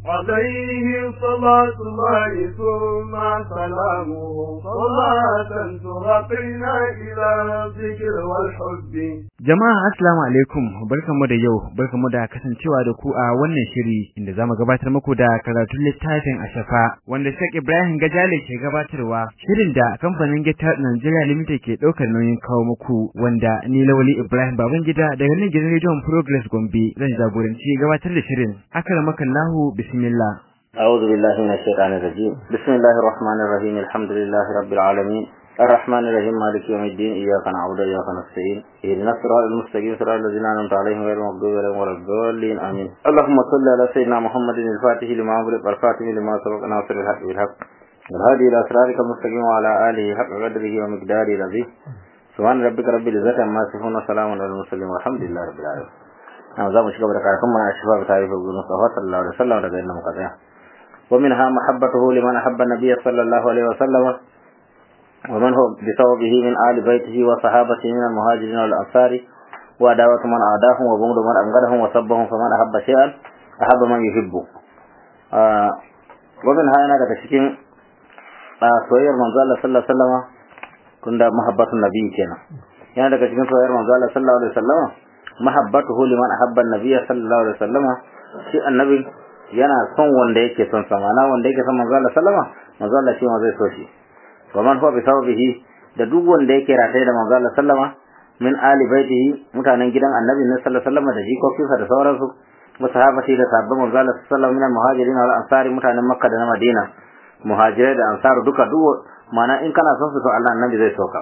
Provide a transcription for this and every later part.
عليه صلاة الله ثم سلامه صلاة ترقينا إلى الذكر والحب Jama'a assalamu alaikum barkamu da yau barkamu da kasancewa da ku a wannan shiri inda zamu gabatar muku da karatun littafin Ashafa wanda Sheikh Ibrahim Gajale ke gabatarwa shirin da kamfanin Gita Nigeria Limited ke daukar nauyin kawo muku wanda ni Lawali Ibrahim Babangida daga nan gidan Radio Progress Gombe zan jagoranci gabatar da shirin akramakallahu bismillah أعوذ بالله من الشيطان الرجيم بسم الله الرحمن الرحيم الحمد لله رب العالمين الرحمن الرحيم مالك يوم الدين إياك نعبد وإياك نستعين اهدنا الصراط المستقيم صراط الذين أنعمت عليهم غير المغضوب عليهم ولا الضالين آمين اللهم صل على سيدنا محمد الفاتح لما أغلق والخاتم لما سبق ناصر الحق بالحق والهادي إلى صراطك المستقيم وعلى آله حق قدره ومقداره العظيم سبحان ربك رب العزة عما يصفون وسلام على المرسلين والحمد لله رب العالمين أنا زام شكرا لك على كما أشفاء تعريف ابن مصطفى صلى الله عليه وسلم رضي الله عنه ومنها محبته لمن أحب النبي صلى الله عليه وسلم ومن هو بسببه من آل بيته وصحابته من المهاجرين والأنصار وعداوة من أعداهم وبغض من أبغضهم وسبهم فمن أحب شيئا أحب من يحبه آه ومنها أنا daga cikin soyayyar manzo Allah sallallahu alaihi wasallam kunda mahabbatun nabi kenan yana daga cikin soyayyar manzo Allah sallallahu alaihi wasallam mahabbatuhu liman ahabba an-nabiy sallallahu alaihi wasallam shi annabi yana son wanda yake son sa mana wanda yake son manzo Allah sallama manzo Allah shi ma zai so shi wa man huwa bi sababihi da duk wanda yake rataye da manzo Allah sallama min ali baitihi mutanen gidan annabi ne sallallahu alaihi wasallam da jikokinsa da sauransu wa sahabati da sabbin manzo Allah sallallahu min muhajirin wal ansari mutanen makka da na madina muhajirai da ansaru duka duk mana in kana son su to Allah annabi zai soka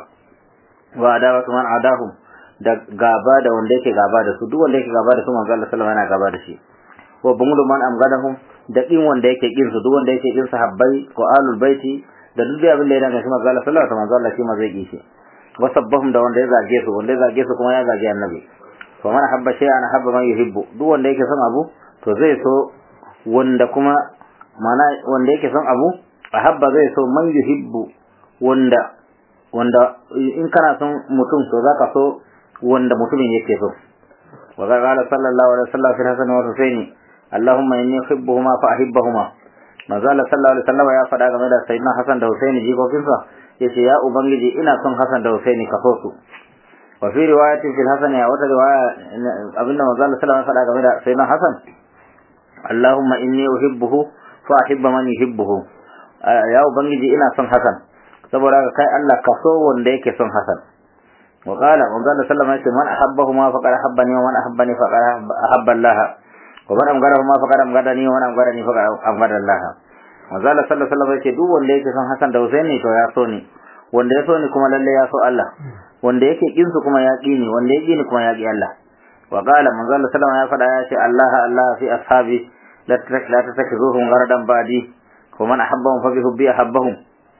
wa adawatu man adahum da gaba da wanda yake gaba da su duk wanda yake gaba da su manzo Allah sallallahu yana gaba da shi wa bungudu man amgadahum da kin wanda yake kin su duk wanda yake kin sahabbai ko alul baiti da duk da abin da ya daga shi manzo Allah sallallahu alaihi wasallam Allah shi ma zai kishi wa sabbahum da wanda ya zage su wanda ya zage su kuma ya zage annabi fa man habba shay'an habba man yuhibbu duk wanda yake son abu to zai so wanda kuma mana wanda yake son abu ahabba zai so man yuhibbu wanda wanda in kana son mutum to zaka so wanda mutumin yake so wa qala sallallahu alaihi wasallam fi hasan wa husaini اللهم إني أحبهما فأحبهما ما زال صلى الله عليه وسلم يا فدا game da sayyidina Hassan da Husaini jikokinsa yace ya ubangiji ina son Hassan da Husaini ka so su wa fi riwayatin fil Hasan ya wata riwaya abinda manzo Allah sallallahu alaihi wasallam game da sayyidina Hassan Allahumma inni uhibbuhu fa ahibba man yuhibbuhu ya ubangiji ina son Hassan saboda kai Allah ka so wanda yake son Hassan wa qala manzo Allah sallallahu alaihi wasallam man ahabbahuma faqad ahabbani wa man ahabbani faqad ahabba Allah ومن أمغره ما فقد أمغرني ومن أمغرني فقد أمغر الله manzo Allah sallallahu alaihi wasallam yace duk wanda yake son Hassan da Husaini to ya so ni wanda ya so ni kuma lalle ya so Allah wanda yake kin su kuma ya ki ni wanda ya ki ni kuma ya ki Allah wa qala manzo Allah sallallahu alaihi wasallam ya faɗa ya ce Allah Allah fi ashabi la tattakhizuhum gharadan badi wa man ahabbahum fa bi hubbi ahabbahum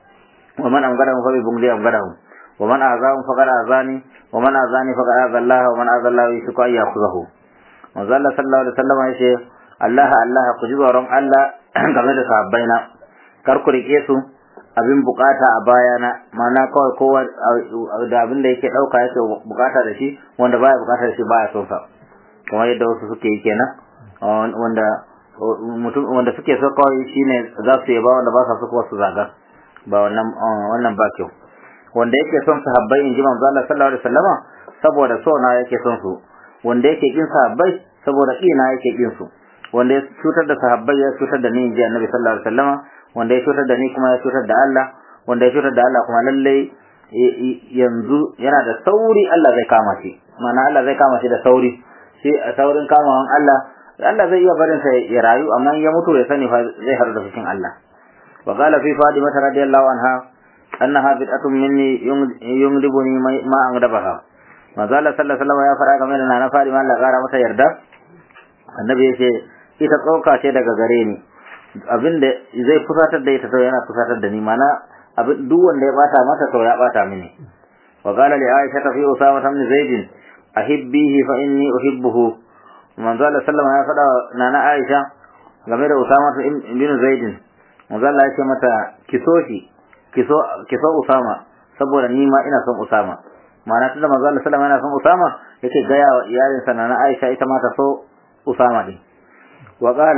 wa man amgarahum fa bi bughdi amgarahum wa man azahum faqad azani wa man azani faqad aza Allah wa man aza Allah yusqa yakhuzahu manzo Allah sallallahu alaihi wasallam ya ce Allah Allah ku ji tsoron Allah game da sahabbaina kar ku rike su abin bukata a bayana mana kawai kowa da abin da yake dauka yake bukata da shi wanda baya bukata da shi baya son sa kamar yadda wasu suke yi kenan wanda mutum wanda suke so kawai shine za su yaba wanda ba sa so kuwa su zaga ba wannan wannan ba kyau wanda yake son sahabbai in ji manzo Allah sallallahu alaihi wasallama saboda so na yake son su wanda yake kin sahabbai saboda kina yake kin su wanda ya cutar da sahabbai ya cutar da ni inji annabi sallallahu alaihi wasallama wanda ya cutar da ni kuma ya cutar da Allah wanda ya cutar da Allah kuma lalle yanzu yana da sauri Allah zai kama shi ma'ana Allah zai kama shi da sauri shi a saurin kamawan Allah Allah zai iya barin sa ya rayu amma ya mutu ya sani fa zai haɗu da fushin Allah wa qala fi Fatima radiyallahu anha annaha bid'atun minni yumdibuni ma angdabaha manzo Allah sallallahu alaihi wasallam ya fara game da nana Fatima Allah kara mata yarda annabi yace ita tsoka ce daga gare ni abinda zai fusatar da ita to yana fusatar da ni mana abin duk wanda ya bata mata to ya bata mini wa qala li Aisha fi Usama ibn Zaid ahibbihi fa inni uhibbuhu manzo Allah sallallahu alaihi wasallam ya fada nana Aisha game da Usama ibn Zaid manzo Allah ya ce mata kiso shi kiso kiso Usama saboda ni ma ina son Usama ma'ana tunda manzo Allah sallallahu alaihi wasallam yana son Usama yake gaya wa iyalin sa na Aisha ita ma ta so Usama din wa qala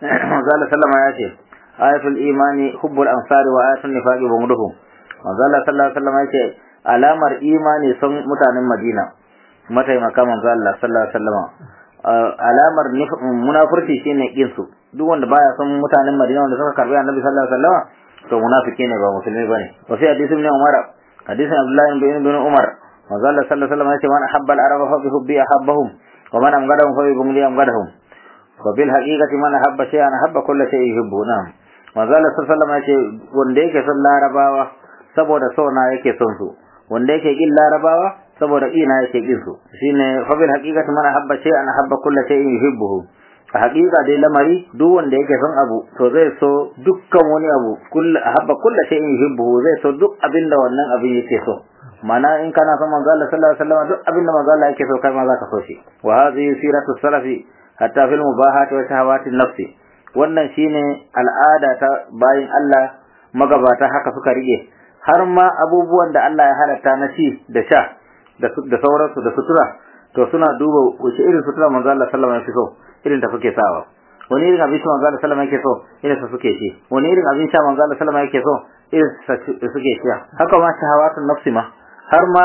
manzala sallama ya ce ayatul imani hubbul ansari wa ayatul nifaqi bumuduhum manzala sallallahu alaihi wasallam ya ce alamar imani sun mutanen Madina mataimaka manzo Allah sallallahu alaihi wasallam alamar munafurci shine kin su duk wanda baya son mutanen Madina wanda suka karbi Annabi sallallahu alaihi wasallam to munafiki ne ba musulmi bane wa fi hadisi ibn Umar hadisin Abdullah ibn ibn Umar manzo Allah sallallahu alaihi wasallam ya ce man ahabba al-araba fa bi hubbi ahabbahum wa man amgadahum fa bi bumli amgadahum wa bil haqiqati man ahabba shay'an ahabba kullu shay'in yuhibbu na'am manzo Allah sallallahu alaihi wasallam ya ce wanda yake son larabawa saboda so na yake son su wanda yake kin larabawa saboda ina yake kin su shine fa bil haqiqati man ahabba shay'an ahabba kullu shay'in yuhibbuhu a haƙiƙa dai lamari duk wanda yake son abu to zai so dukkan wani abu kullu ahabba kullu shay'in yuhibbuhu zai so duk abinda wannan abin yake so mana in kana son manzo Allah sallallahu alaihi wasallam duk abinda manzo Allah yake so kai ma zaka so shi wa hadhihi siratu salafi hatta fil mubahati wa shahawati nafsi wannan shine al'ada ta bayin Allah magabata haka suka rige har ma abubuwan da Allah ya halatta na ci da sha da sauransu da sutura to suna duba wace irin sutura manzo Allah sallallahu alaihi wasallam so irin da suke sawa wani irin abin manzo Allah sallallahu alaihi wasallam yake so irin sa suke ci wani irin abin sha manzo Allah sallallahu alaihi wasallam yake so irin sa suke ci haka ma shahawatun nafsi ma har ma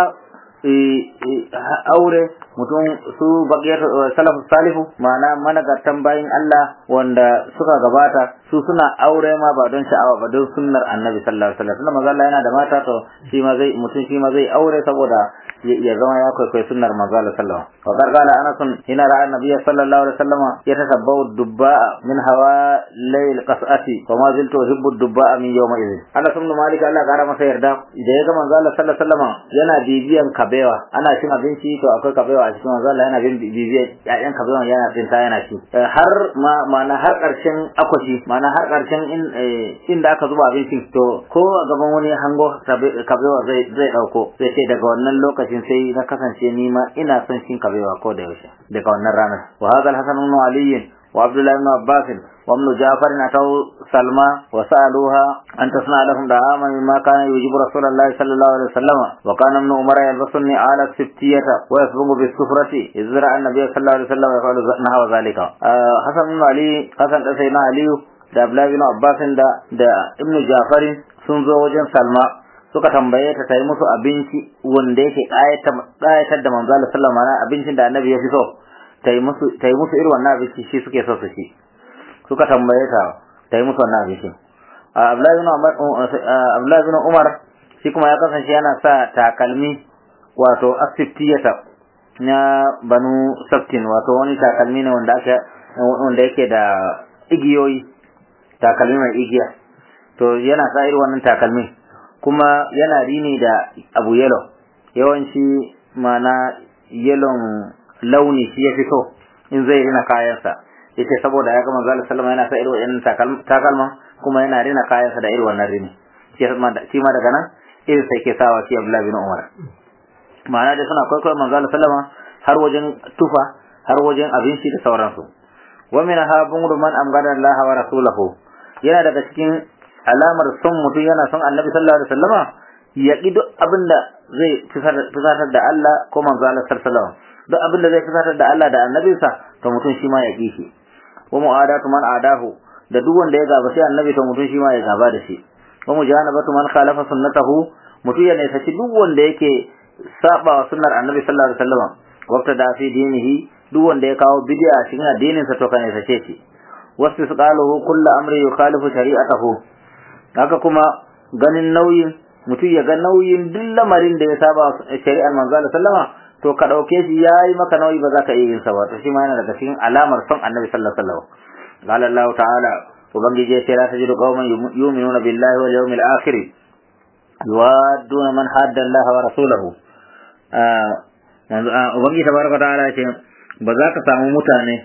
aure mutum su baqiyar salaf salihu ma'ana managartan bayin Allah wanda suka gabata su suna aure ma ba don sha'awa ba don sunnar annabi sallallahu alaihi wasallam manzo Allah yana da mata to shi ma zai mutum shi ma zai aure saboda ya zama ya kwaikwai sunnar manzo Allah sallallahu alaihi wasallam wa qala anas hina ra'a annabi sallallahu alaihi wasallam yatasabbau dubba min hawa layl qas'ati wa ma ziltu uhibbu dubba min yawma idhin anas ibn malik Allah ya kara masa yarda da ya ga manzo Allah sallallahu alaihi wasallam yana bibiyan kabewa ana cin abinci to akwai kabewa a cikin manzo Allah yana bin bibiyan ƴaƴan kabewa yana tsinta yana ci har ma ma'ana har ƙarshen akwashi ma'ana har ƙarshen inda aka zuba abincin to ko a gaban wani hango kabewa zai zai dauko sai ce daga wannan lokacin sai na kasance ni ma ina son cin kabewa ko da yaushe daga wannan ranar wa hadha al-hasan ibn ali wa abdullah ibn abbas wa ibn ja'far atau salma wa sa'aluha an tasna lahum da'aman mimma kana yujibu rasulullah sallallahu alaihi wasallam wa kana ibn umar yalbasuni ala siftiyata wa yasbugu bis sufrati izra an-nabiy sallallahu alaihi wasallam yaqulu nahwa zalika hasan ibn ali hasan da sayyidina ali da abdullah ibn abbas da da ibn ja'far sun zo wajen salma suka tambaye ta tayi musu abinci wanda yake ƙayatar da manzo Allah sallallahu alaihi abincin da annabi ya fi so tayi musu tayi musu irin wannan abinci shi suke so su ci suka tambaye ta tayi musu wannan abinci Abdullahi ibn Umar Abdullahi ibn Umar shi kuma ya kasance yana sa takalmi wato asfiftiyata na banu saftin wato wani takalmi ne wanda aka wanda yake da igiyoyi takalmi mai igiya to yana sa irin wannan takalmi kuma yana rini da abu yellow yawanci mana yellow launi shi ya fito in zai rina kayansa yace saboda ya ga manzo Allah sallama yana sa irin wannan takalma kuma yana rina kayansa da irin wannan rini shi ma daga nan irin sai ke sawa shi Abdullah bin Umar ma'ana da suna kwaikwayo manzo Allah sallama har wajen tufa har wajen abinci da sauransu wa min ha bunru man amgada Allah wa rasulahu yana daga cikin alamar son mutum yana son annabi sallallahu alaihi wasallama ya ki duk abinda zai fisatar da Allah ko manzo Allah sallallahu alaihi wasallam duk abinda zai fisatar da Allah da annabinsa to mutum shi ma ya ki shi wa mu'adatu man adahu da duk wanda ya gaba sai annabi to mutum shi ma ya gaba da shi wa mujanabatu man khalafa sunnatahu mutum ya nesa shi duk wanda yake saba wa sunnar annabi sallallahu alaihi wasallam waqta da fi dinihi duk wanda ya kawo bid'a cikin addinin sa to kana sace shi wasu su qaluhu kullu amri yukhalifu shari'atahu haka kuma ganin nauyin mutum ya ga nauyin duk lamarin da ya saba shari'ar manzo Allah sallama to ka dauke shi yayi maka nauyi ba za ka iya yin sa ba to shi ma yana daga cikin alamar son annabi sallallahu alaihi wasallam qala Allah ta'ala ubangiji ya ce la tajidu qauman yu'minuna billahi wal yawmil akhir yuwadduna man hadda Allah wa rasulahu ubangiji tabaraka ta'ala ya ce ba za ka samu mutane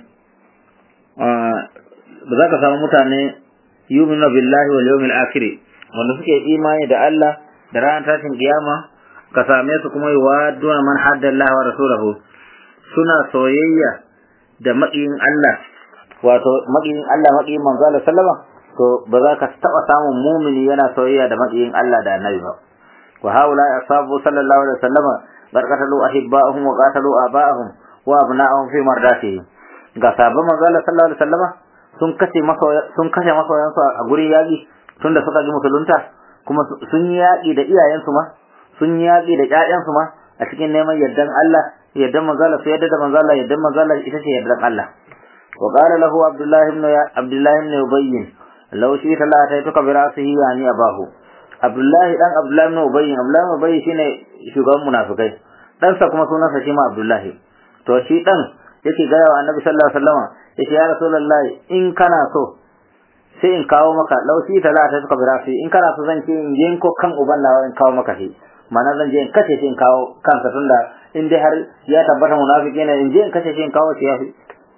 ba za ka samu mutane yu'minu billahi wal yawmil akhir wanda suke imani da Allah da ranar tashin kiyama ka same su kuma yuwadduna man hadda Allah wa rasulahu suna soyayya da maƙiyin Allah wato maƙiyin Allah maƙiyin manzo Allah sallama to ba za ka taɓa samun mumini yana soyayya da maƙiyin Allah da annabi ba wa haula ashabu sallallahu alaihi wasallama barkatalu ahibba'ahum wa qatalu aba'ahum wa abna'ahum fi mardatihi ga sabon manzo Allah sallallahu alaihi wasallama sun kashe masoya sun kashe masoyansu a gurin yaƙi tunda suka ji musulunta kuma sun yi yaƙi da iyayensu ma sun yi yaƙi da ƴaƴansu ma a cikin neman yardan Allah yardan manzala su yadda da manzala yardan manzala ita ce yardan Allah wa qala lahu abdullah ibn abdullah ibn ubayy law shi ta la ta tuka bi rasihi yani abahu abdullah dan abdullah ibn ubayy abdullah ibn ubayy shine shugaban munafikai dan sa kuma sunansa shi ma abdullah to shi dan yake ga wa annabi sallallahu alaihi wasallam yace ya rasulullahi in kana so sai in kawo maka laushi ta la ta tuka bi rasihi in kana so zan ce in je ko kan uban nawa in kawo maka shi mana zan je in kace shi in kawo kansa tunda in dai har ya tabbata munafiki ne in je in kace shi in kawo shi yafi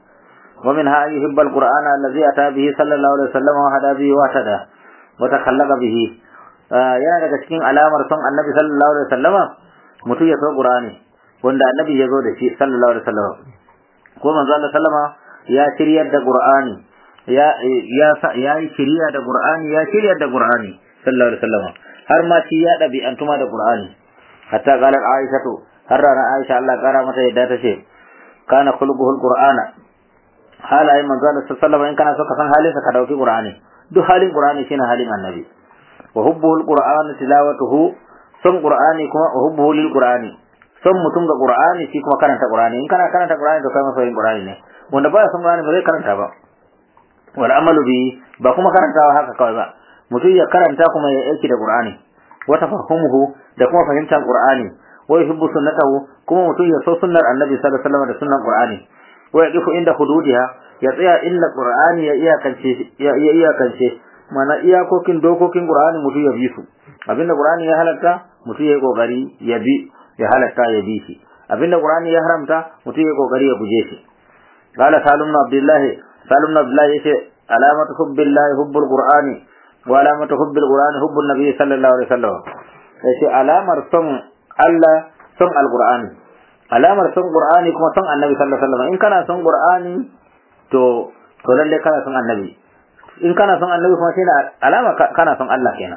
wa min ha yuhibbu alqur'ana allazi ata bihi sallallahu alaihi wasallam wa hada bihi wa tada wa takhallaqa bihi yana daga cikin alamar son annabi sallallahu alaihi wasallama mutum ya so qur'ani wanda annabi ya zo da shi sallallahu alaihi wasallam ko manzo Allah sallama ya shiryar da qur'ani ya ya ya yi shiriya da qur'ani ya shiryar da qur'ani sallallahu alaihi wasallama har ma shi ya ɗabi'antuma da Qur'ani hatta qalat Aisha to har rana Aisha Allah kara mata yadda ta ce kana khuluquhul Qur'ana halayen manzo Allah sallallahu in kana so ka san halinsa ka dauki Qur'ani duk halin Qur'ani shine halin Annabi wa hubbuhul Qur'an tilawatuhu son Qur'ani kuma wa hubbuhu lil Qur'ani son mutum ga Qur'ani shi kuma karanta Qur'ani in kana karanta Qur'ani to kai masoyin Qur'ani ne wanda ba son Qur'ani ba zai karanta ba wal amalu bi ba kuma karantawa haka kawai ba mutum ya karanta kuma ya aiki da Qur'ani wa tafahumuhu da kuma fahimtar Qur'ani wa yuhibbu sunnatahu kuma mutum ya so sunnar Annabi sallallahu alaihi wasallam da sunnar Qur'ani wa yaqifu inda hududiha ya tsaya inda Qur'ani ya iyakance ya iyakance mana iyakokin dokokin Qur'ani mutum ya bi su abinda Qur'ani ya halatta mutum ya kokari ya bi ya halatta ya bi shi abinda Qur'ani ya haramta mutum ya kokari ya guje shi qala salim abdullahi salim abdullahi yace alamatu hubbillahi hubbul qur'ani wa alamatu hubbil qur'ani hubbun nabiy sallallahu alaihi wasallam yace alamar son Allah son alqur'ani alamar son qur'ani kuma son annabi sallallahu alaihi wasallam in kana son qur'ani to to lalle kana son annabi in kana son annabi kuma shine alama kana son Allah kenan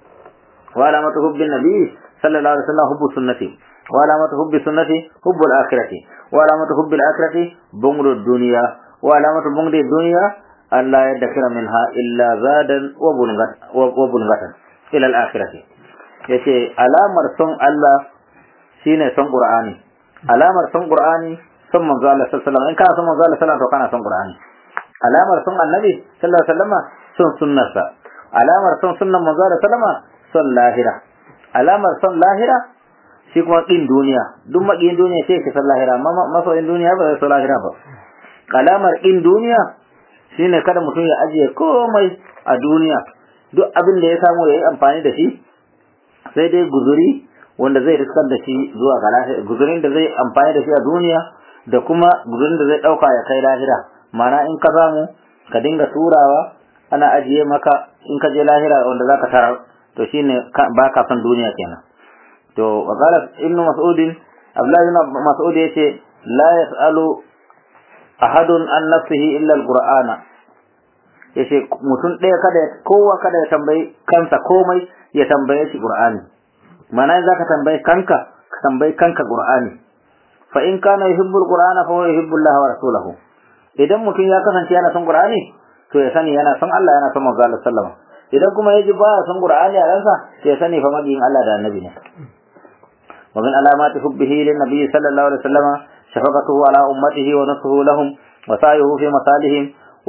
wa alamatu hubbin nabiy sallallahu alaihi wasallam hubbu sunnati wa alamatu hubbi sunnati hubbul akhirati wa alamatu hubbil akhirati bungru dunya wa alamatu bungri dunya Allah ya dakira minha illa zadan wa bulgatan ila al-akhirati yace alamar son Allah shine son Qur'ani alamar son Qur'ani son manzo Allah sallallahu alaihi wasallam in kana son manzo Allah sallallahu alaihi wasallam to kana son Qur'ani alamar son Annabi sallallahu alaihi wasallam son sunnarsa alamar son sunnan manzo Allah sallallahu alaihi wasallam son lahira alamar son lahira shi kuma kin duniya duk makiyin duniya sai ka san lahira amma masoyin duniya ba zai so lahira ba alamar kin duniya shine kada mutum ya ajiye komai a duniya duk abin da ya samu ya yi amfani da shi sai dai guzuri wanda zai riskar da shi zuwa ga lahira guzurin da zai amfani da shi a duniya da kuma guzurin da zai dauka ya kai lahira mana in ka samu ka dinga turawa ana ajiye maka in ka je lahira wanda zaka tarar to shine ba ka son duniya kenan to wa qala ibn mas'ud abdullahi ibn mas'ud yace la yasalu ahadun an nafsihi illa alqur'ana yace mutum ɗaya kada kowa kada ya tambayi kansa komai ya tambaye shi qur'ani mana za ka tambayi kanka ka tambayi kanka qur'ani fa in kana yuhibbu alqur'ana fa huwa yuhibbu Allah wa rasulahu idan mutum ya kasance yana son qur'ani to ya sani yana son Allah yana son manzo Allah sallama idan kuma yaji baya son qur'ani a ransa ya sani fa magiyin Allah da annabi ne wa min alamati hubbihi lin nabiy sallallahu alaihi wasallam shafaqatuhu ala ummatihi wa nasruhu lahum wa sa'yuhu fi masalihim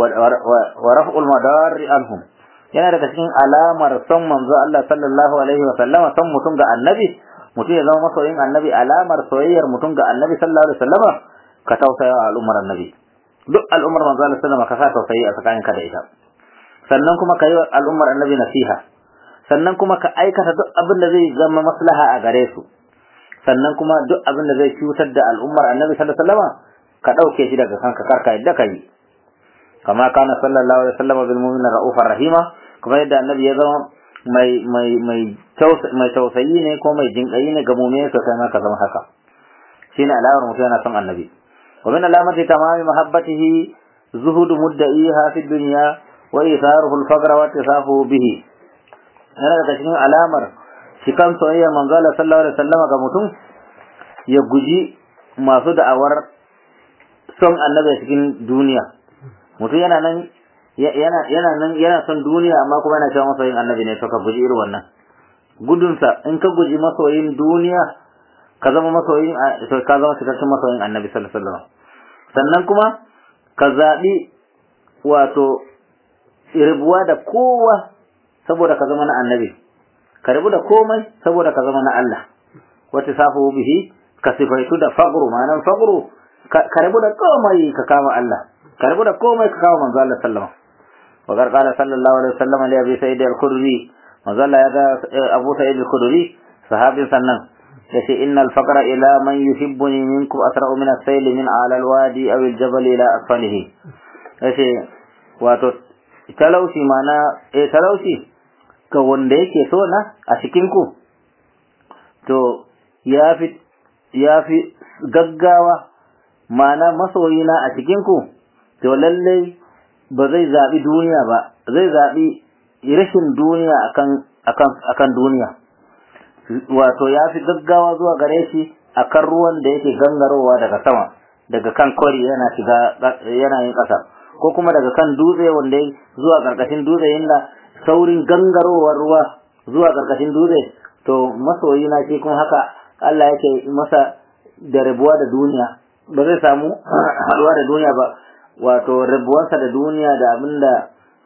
wa raf'ul madar anhum yana daga cikin alamar son manzo Allah sallallahu alaihi wa sallama son mutum ga annabi mutum ya zama masoyin annabi alamar soyayyar mutum ga annabi sallallahu alaihi wa sallama ka tausaya wa al'ummar annabi duk al'ummar manzo Allah sallama ka sa tausayi a tsakaninka da ita sannan kuma ka yi wa al'ummar annabi nasiha sannan kuma ka aikata duk abin da zai zama maslaha a gare su sannan kuma duk abin da zai cutar da al'ummar annabi sallallahu alaihi wa sallama ka dauke shi daga kanka karka yadda ka yi kama kana sallallahu alaihi wasallam bil mu'minin ra'ufar rahima kuma yadda annabi ya zama mai mai mai mai tausayi ne ko mai jinkayi ne ga mu'mini to kai ma ka zama haka shine alawar mutum yana son annabi wa min alamati tamami mahabbatihi zuhud mudda'iha fi dunya wa itharuhu al-faqr wa tisafu bihi yana daga cikin alamar cikan soyayyar manzo Allah sallallahu alaihi wasallam ga mutum ya guji masu da'awar son annabi cikin duniya mutum yana nan yana yana nan yana son duniya amma kuma yana cewa masoyin annabi ne to ka guji irin wannan gudunsa in ka guji masoyin duniya ka zama masoyin to ka zama cikakken masoyin annabi sallallahu alaihi wasallam sannan kuma ka zaɓi wato rubuwa da kowa saboda ka zama na annabi ka rabu da komai saboda ka zama na Allah wata safu bihi ka sifaitu da faqru ma'anar faqru ka rabu da komai ka kama Allah ka rabu da komai ka kama manzo Allah sallallahu alaihi wasallam wa qala sallallahu alaihi wasallam li abi sa'id al-khudri manzo Allah ya ga Abu Sa'id al-Khudri sahabin sannan yace innal faqra ila man yuhibbuni minkum asra'u min as-sayl min ala al-wadi aw al-jabal ila asfalihi yace wato talauci mana eh talauci ga wanda yake so na a cikin ku to yafi yafi gaggawa mana masoyina a cikin ku to lalle ba zai zabi duniya ba zai zabi rashin duniya akan akan akan duniya wato ya fi gaggawa zuwa gare shi akan ruwan da yake gangarowa daga sama daga kan kwari yana shiga yana yin ƙasa ko kuma daga kan dutse wanda zuwa ƙarƙashin dutse inda saurin gangarowar ruwa zuwa ƙarƙashin dutse to masoyi na shi kuma haka Allah yake masa da rabuwa da duniya ba zai samu haɗuwa da duniya ba wato rabuwarsa da duniya da abinda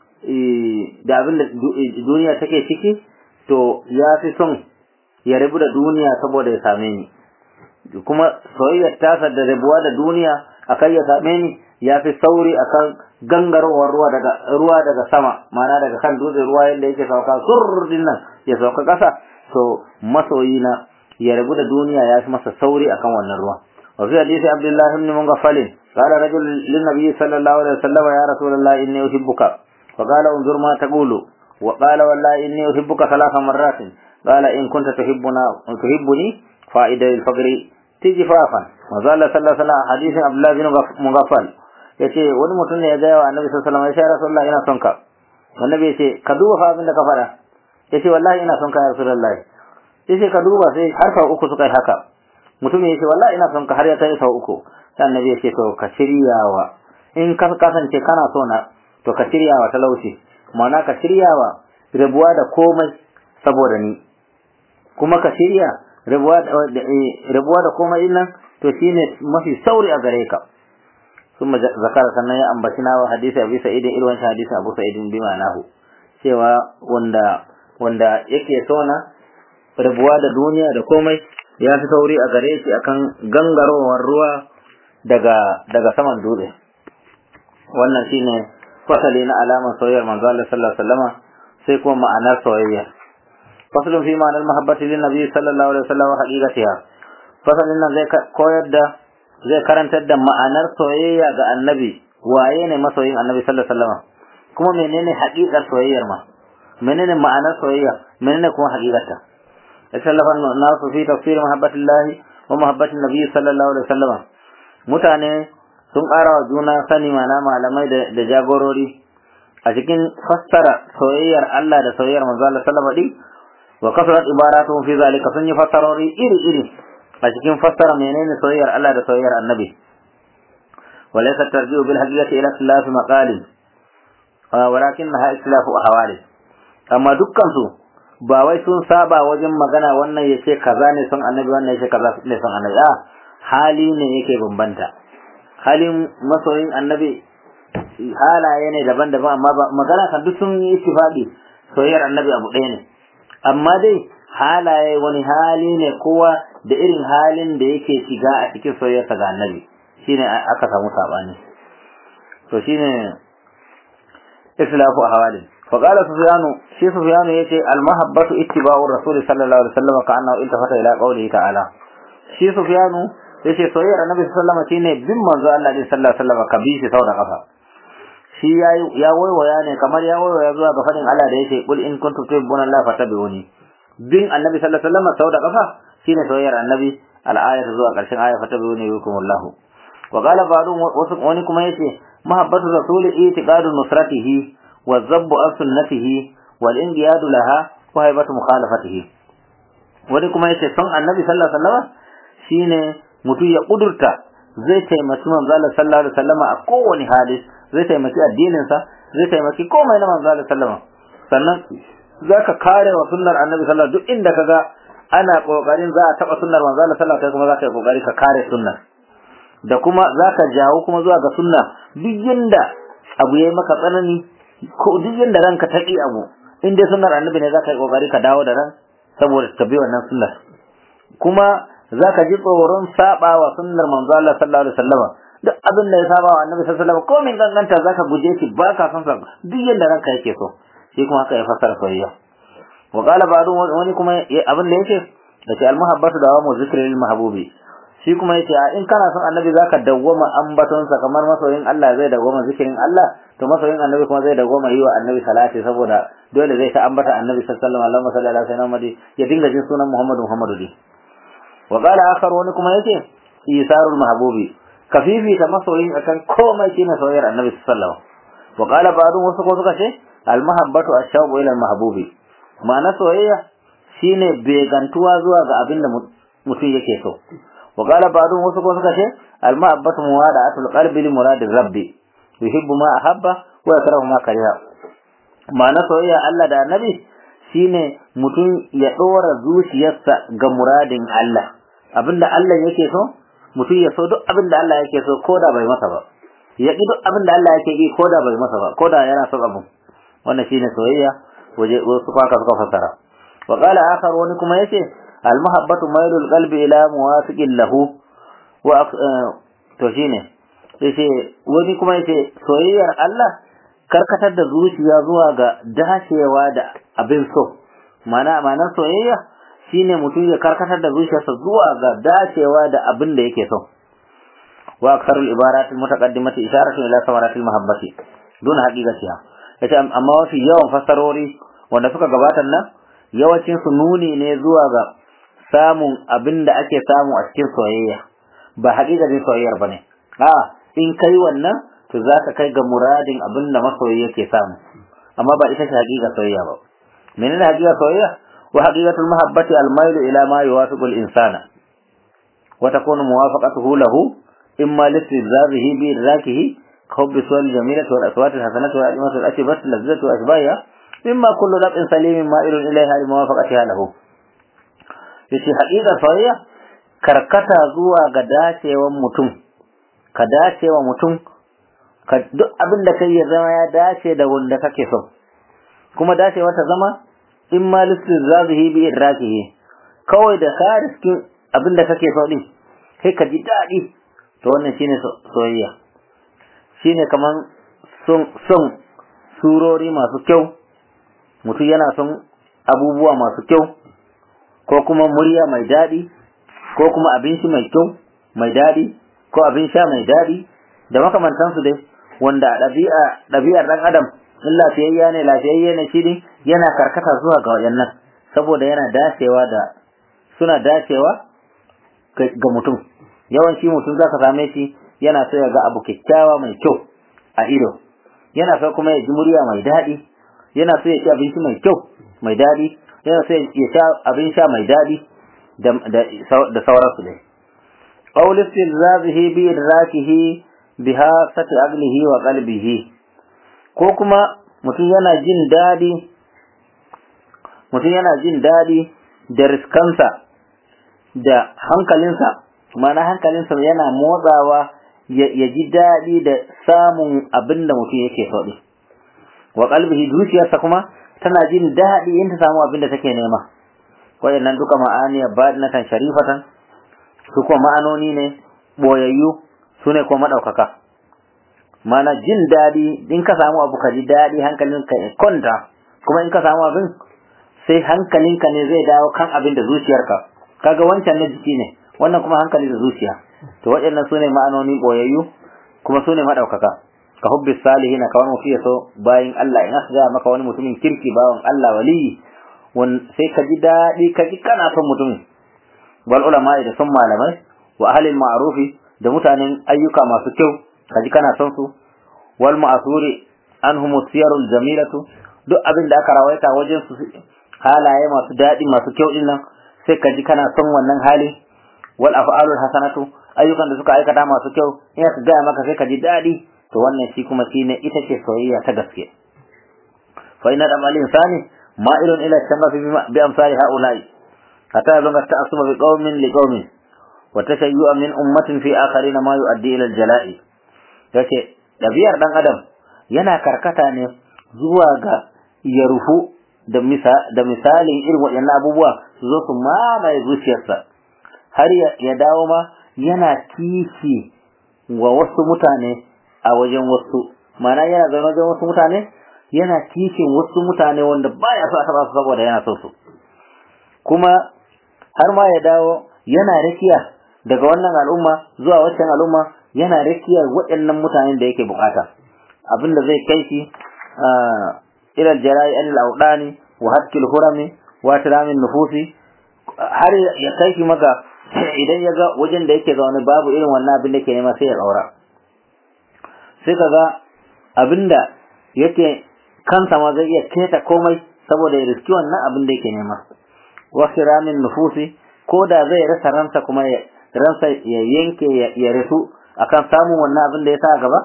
da abinda duniya take ciki to ya fi son ya rabu da duniya saboda ya same ni kuma soyayyar tasa da rabuwa da duniya akan ya same ni ya fi sauri akan gangarowar ruwa daga ruwa daga sama ma'ana daga kan dutse ruwa yadda yake sauka surrin nan ya sauka ƙasa to masoyina ya rabu da duniya ya fi masa sauri akan wannan ruwa wa fi hadisi abdullah ibn mughaffal قال رجل للنبي صلى الله عليه وسلم يا رسول الله إني أحبك فقال انظر ما تقول وقال والله إني أحبك ثلاث مرات قال إن كنت تحبنا تحبني فائدة الفقر تجفافا وقال صلى الله عليه وسلم حديث عبد الله بن مغفل yace wani mutum ne ya gaya wa annabi sallallahu alaihi wasallam ya rasulullah ina son ka annabi yace ka duba fa abin da ka fara yace wallahi ina son ka ya rasulullah yace ka duba sai har sau uku suka yi haka mutum yace wallahi ina son ka har ya kai sau uku sai annabi yace to ka shiryawa in ka kasance kana so na to ka shiryawa talauci ma'ana ka shiryawa rabuwa da komai saboda ni kuma ka shirya rabuwa da komai din nan to shine mafi sauri a gare ka ثم ذكر sannan ya ambaci nawa hadisi Abi Sa'id irin wancan hadisi Abu Sa'id bi ma'anahu cewa wanda wanda yake sona rabuwa da duniya da komai ya fi sauri a gare shi akan gangarowar ruwa daga daga saman dutse wannan shine fasali na alamar soyayyar manzo Allah sallallahu alaihi wasallama sai kuma ma'anar soyayya fasalin fi ma'anar mahabbati lin nabi sallallahu alaihi wasallam haqiqatiha fasalin nan zai koyar da zai karantar da ma'anar soyayya ga annabi waye ne masoyin annabi sallallahu alaihi wasallam kuma menene haqiqar soyayyar ma menene ma'anar soyayya menene kuma haqiqarta ikhtalafa an-nas fi tafsir mahabbatillahi wa mahabbatin nabi sallallahu alaihi wasallam mutane sun ƙara wa juna sani mana malamai da jagorori a cikin fassara soyayyar Allah da soyayyar manzo Allah sallallahu alaihi wa kasrat ibaratuhum fi zalika sun yi fassarori iri iri a cikin fassara menene soyayyar Allah da soyayyar Annabi walaysa tarji'u bil haqiqati ila ikhtilaf maqalin walakinnaha ikhtilafu ahwali amma dukkan su ba wai sun saba wajen magana wannan yace kaza ne son Annabi wannan yace kaza ne son Annabi a hali ne yake bambanta halin masoyin Annabi halaye ne daban-daban amma magana kan duk sun yi ittifaqi soyayyar Annabi abu ɗaya ne amma dai halaye wani hali ne kowa da irin halin da yake shiga a cikin soyayyarsa ga annabi shine aka samu sabani to shine islafu ahwalin fa qala sufyanu shi sufyanu yace al mahabbatu ittiba'u rasul sallallahu alaihi wasallam ka annahu iltafata ila qawlihi ta'ala shi sufyanu yace soyayyar annabi sallallahu alaihi wasallam shine bin manzo Allah sallallahu alaihi wasallam ka bi shi sau da kafa shi ya waiwaya ne kamar ya waiwaya zuwa ga fadin Allah da yake kul in kuntum tuhibbuna Allah fattabi'uni bin annabi sallallahu alaihi wasallam sau da kafa shine soyayyar annabi al-ayatu zuwa karshen aya fattabi'uni yukumullah wa qala ba'du wani kuma yace mahabbatu rasul itiqadu nusratihi wa zabbu an sunnatihi wal inqiyadu laha wa haibatu mukhalafatihi wani kuma yace son annabi sallallahu alaihi wasallam shine mutum ya kudurta zai taimaki manzo Allah sallallahu alaihi wasallam a kowane hali zai taimaki addininsa zai taimaki komai na manzo Allah sallama sannan zaka kare wa sunnar annabi sallallahu duk inda kaga ana kokarin za a taba sunnar manzo Allah sallallahu kai kuma zaka yi kokari ka kare sunnar da kuma zaka jawo kuma zuwa ga sunna duk yanda abu yayi maka tsanani ko duk yanda ranka ta ki abu in dai sunnar annabi ne zaka yi kokari ka dawo da ran saboda ta bi wannan sunnar kuma zaka ji tsoron saba wa sunnar manzo Allah sallallahu alaihi wasallam duk abin da ya saba wa annabi sallallahu alaihi wasallam ko min ganganta zaka guje shi ba ka son sa duk yanda ranka yake so shi kuma haka ya fassara soyayya wa qala ba'du wani kuma abin da yake da ce al-muhabbatu da wa zikri lil mahbubi shi kuma yace in kana son annabi zaka dawwama ambaton sa kamar masoyin Allah zai dawwama zikirin Allah to masoyin annabi kuma zai dawwama yi wa annabi salati saboda dole zai ta ambata annabi sallallahu alaihi wasallam sallallahu alaihi wasallam ya dinga jin sunan Muhammadu Muhammadu di wa qala akhar wani kuma yace isarul mahbubi kafifi ta masoyin akan komai shine soyayyar annabi sallallahu alaihi wasallam wa qala ba'du wasu ko suka ce al mahabbatu ash-shawqu ila al mahbubi ma'ana soyayya shine begantuwa zuwa ga abin da mutum yake so wa qala ba'dun wasu ko suka ce al mahabbatu muwada'atul qalbi li muradi rabbi yuhibbu ma ahabba wa yakrahu ma kariha ma'ana soyayya Allah da annabi shine mutum ya dora zuciyarsa ga muradin Allah abinda Allah yake so mutum ya so duk abinda Allah yake so koda bai masa ba ya ki duk abinda Allah yake yi koda bai masa ba koda yana son abu wannan shine soyayya waje wasu kwaka suka fassara wa qala akhar wani kuma yace al mahabbatu mailul qalbi ila muwafiqin lahu wa to shine yace wani kuma yace soyayyar Allah karkatar da zuciya zuwa ga dacewa da abin so mana ma'anar soyayya shine mutum ya karkatar da zuciyarsa zuwa ga dacewa da abin da yake so wa aksarul ibarat al mutaqaddimati isharatu ila samaratil mahabbati dun haqiqatiha yace amma wasu yawan fassarori wanda suka gabatar nan yawancin su nuni ne zuwa ga samun abin da ake samu a cikin soyayya ba haƙiƙanin soyayyar bane a in kai wannan to za ka kai ga muradin abin da masoyi yake samu amma ba ita ce haƙiƙa soyayya ba menene haƙiƙa soyayya wa haqiqatul mahabbati al mailu ila ma yuwafiqu al insana wa takunu muwafaqatuhu lahu imma listizazihi bi idrakihi كحب الصور الجميلة والأصوات الحسنة والأدمة الأشبة اللذة وأشباهها مما كل ربع سليم مائل إليها لموافقتها له yace haƙiƙa soyayya karkata zuwa ga dacewan mutum ka dacewa mutum ka duk abin da kai ya zama ya dace da wanda kake so kuma dacewa ta zama in ma listizazihi bi idrakihi kawai da ka riskin abin da kake so din kai ka ji daɗi to wannan shine soyayya shine kaman son son surori masu kyau mutum yana son abubuwa masu kyau ko kuma murya mai daɗi ko kuma abinci mai kyau mai daɗi ko abin sha mai daɗi da makamantansu dai wanda ɗabi'a ɗabi'ar ɗan adam in lafiyayya ne lafiyayye ne shi ne yana karkata zuwa ga wayannan saboda yana dacewa da suna dacewa ga mutum yawanci mutum zaka same shi yana so ya ga abu kyakkyawa mai kyau a ido yana so kuma ya ji murya mai daɗi yana so ya ci abinci mai kyau mai daɗi yana so ya sha abin sha mai daɗi da sauransu dai qawl istilzazihi bi idrakihi biha sati aqlihi wa qalbihi ko kuma mutum yana jin daɗi mutum yana jin daɗi da riskansa da hankalinsa mana hankalinsa yana motsawa ya ji daɗi da samun abin da mutum yake so ɗin wa qalbihi zuciyarsa kuma tana jin daɗi in ta samu abin da take nema waɗannan duka ma'aniya badinatan sharifatan su kuma ma'anoni ne boyayyu su ne kuma maɗaukaka mana jin daɗi in ka samu abu ka ji daɗi hankalinka ya kwanta kuma in ka samu abin sai hankalinka ne zai dawo kan abin da zuciyarka kaga wancan na jiki ne wannan kuma hankali da zuciya to waɗannan su ne ma'anoni ɓoyayyu kuma su ne maɗaukaka ka hubbi salihin ka wani mutum ya so bayan Allah in aka gaya maka wani mutumin kirki bawan Allah waliyi sai ka ji daɗi ka ji kana son mutumin wal ulama da son malamai wa ahlil ma'rufi da mutanen ayyuka masu kyau ka ji kana son su wal ma'asuri anhum siyarul jamilatu duk abin da aka rawaita wajen su halaye masu daɗi masu kyau din nan sai ka ji kana son wannan hali wal af'alul hasanatu ayyukan da suka aikata masu kyau in ka gaya maka sai ka ji daɗi to wannan shi kuma shine ita ce soyayya ta gaske fa inna dam al-insani ma'ilun ila shamafi bi amsali ha'ula'i hatta yazunga ta'assuba bi qaumin li qaumin wa tashayyu'a min ummatin fi akharin ma yu'addi ila al-jala'i yace dabiyar dan adam yana karkata ne zuwa ga ya rufu da misa da misalin irin waɗannan abubuwa su zo su mamaye zuciyarsa har ya dawo ma yana kishi wa wasu mutane a wajen wasu mana yana zaune wajen wasu mutane yana kishin wasu mutane wanda baya so a taba su saboda yana son su kuma har ma ya dawo yana rakiya daga wannan al'umma zuwa waccan al'umma yana rakiyar waɗannan mutanen da yake bukata abinda zai kai shi ila al-jara'i al-awdani wa hatkil hurami wa tiramin nufusi har ya kai shi maka idan ya ga wajen da yake zaune babu irin wannan abin da ke nema sai ya tsaura sai ka ga abin da yake kansa ma zai iya keta komai saboda ya riski wannan abin da yake nema wasu ramin nufusi ko da zai rasa ransa kuma ransa ya yanke ya rasu akan samun wannan abin da ya sa gaba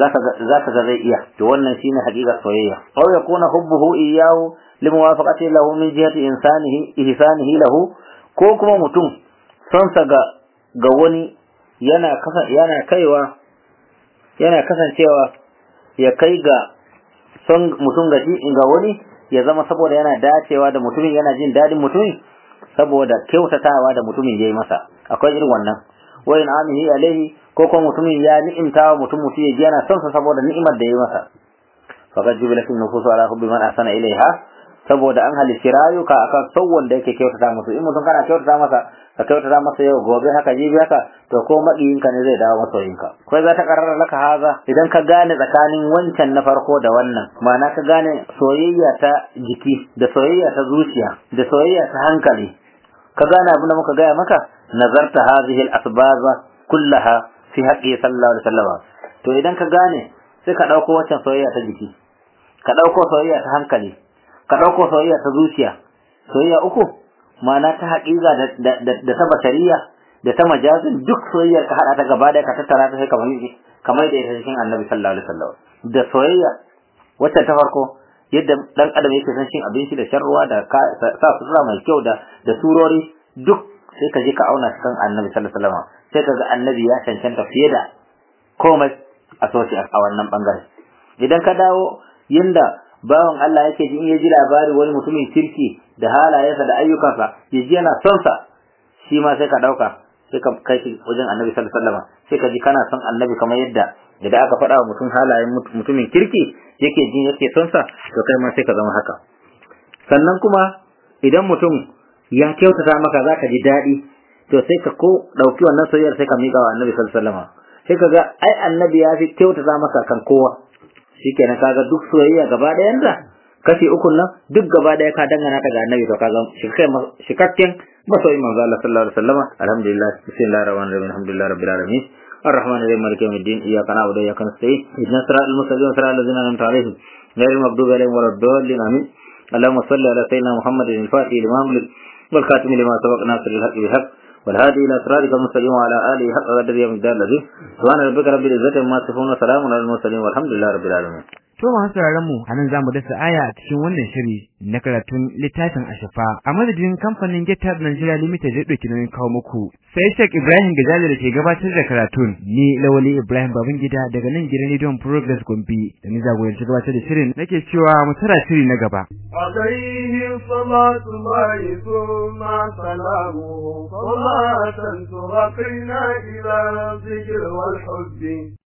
za ka ga zai iya to wannan shine haƙiƙar soyayya aw yakuna hubbuhu iyyahu limuwafaqati lahu min jihati insanihi ihsanihi lahu ko kuma mutum sonsa ga ga wani yana kasa yana kaiwa yana kasancewa ya kai ga son mutum ga ga wani ya zama saboda yana dacewa da mutumin yana jin dadin mutumin saboda kyautatawa da mutumin yayi masa akwai irin wannan wa in amihi alaihi ko kuma mutumin ya ni'imta wa mutum mutum ya ji yana son sa saboda ni'imar da yayi masa faqad jubilat nufusu ala hubbi man ahsana ilaiha saboda an halicci rayuka akan son wanda yake kyautata musu in mutum kana kyautata masa ka kyautata masa yau gobe haka jibi haka to ko maƙiyinka ne zai dawo masoyinka kai za ta karara laka haza idan ka gane tsakanin wancan na farko da wannan ma'ana ka gane soyayya ta jiki da soyayya ta zuciya da soyayya ta hankali ka gane abin da muka gaya maka nazarta hadhihi al-asbaza kullaha fi haqqi sallallahu alaihi wasallam to idan ka gane sai ka dauko wancan soyayya ta jiki ka dauko soyayya ta hankali ka ɗauko soyayya ta zuciya soyayya uku ma'ana ta haƙiƙa da ta basariya da ta majazin duk soyayyar ka haɗa ta gaba ɗaya ka tattara ta sai kamar kamar da ita cikin annabi sallallahu alaihi wasallam da soyayya wacce ta farko yadda dan adam yake son cin abinci da shan ruwa da sa sutura mai kyau da da surori duk sai ka je ka auna cikin annabi sallallahu alaihi wasallam sai ka ga annabi ya cancanta fiye da komai a soci a wannan bangare idan ka dawo yinda bawan Allah yake ji in ya ji labari wani mutumin kirki da halayensa da ayyukansa ya ji yana son sa shi ma sai ka dauka sai ka kai shi wajen Annabi sallallahu alaihi wasallam sai ka ji kana son Annabi kamar yadda idan aka faɗa wa mutum halayen mutumin kirki yake ji yake son sa to kai ma sai ka zama haka sannan kuma idan mutum ya kyautata maka zaka ji daɗi to sai ka ko dauki wannan soyayyar sai ka miƙa wa Annabi sallallahu alaihi wasallam sai ka ga ai Annabi ya fi kyautata maka kan kowa shikenan kaga duk soyayya gaba ɗayanta kashi ukun nan duk gaba ɗaya ka dangana ta ga annabi to kaga shikakken masoyin manzo Allah sallallahu alaihi wasallam alhamdulillah bismillahir rahmanir rahim alhamdulillah rabbil alamin الرحمن الرحيم مالك يوم الدين اياك نعبد واياك نستعين اهدنا الصراط المستقيم صراط الذين انعمت عليهم غير المغضوب عليهم ولا الضالين امين اللهم صل على سيدنا محمد الفاتح لما أملك والخاتم لما سبق ناصر الحق بالحق والهادي الى صراطك المستقيم وعلى اله حق قدر يوم الدار الذي سبحان ربك رب العزه عما يصفون وسلام على المرسلين والحمد لله رب العالمين To masu sauraron mu anan zamu dasa aya a cikin wannan shiri na karatun littafin Ashafa a madadin kamfanin GitHub Nigeria Limited da dauki nauyin kawo muku. Sai Sheikh Ibrahim Gajali da ke gabatar da karatun ni Lawali Ibrahim Babangida daga nan gidan Radio Progress Gombe da ni jagoranci gabatar da shirin nake cewa mu tara shiri na gaba. عليه صلاة الله ثم سلامه صلاة ترقينا إلى الذكر والحب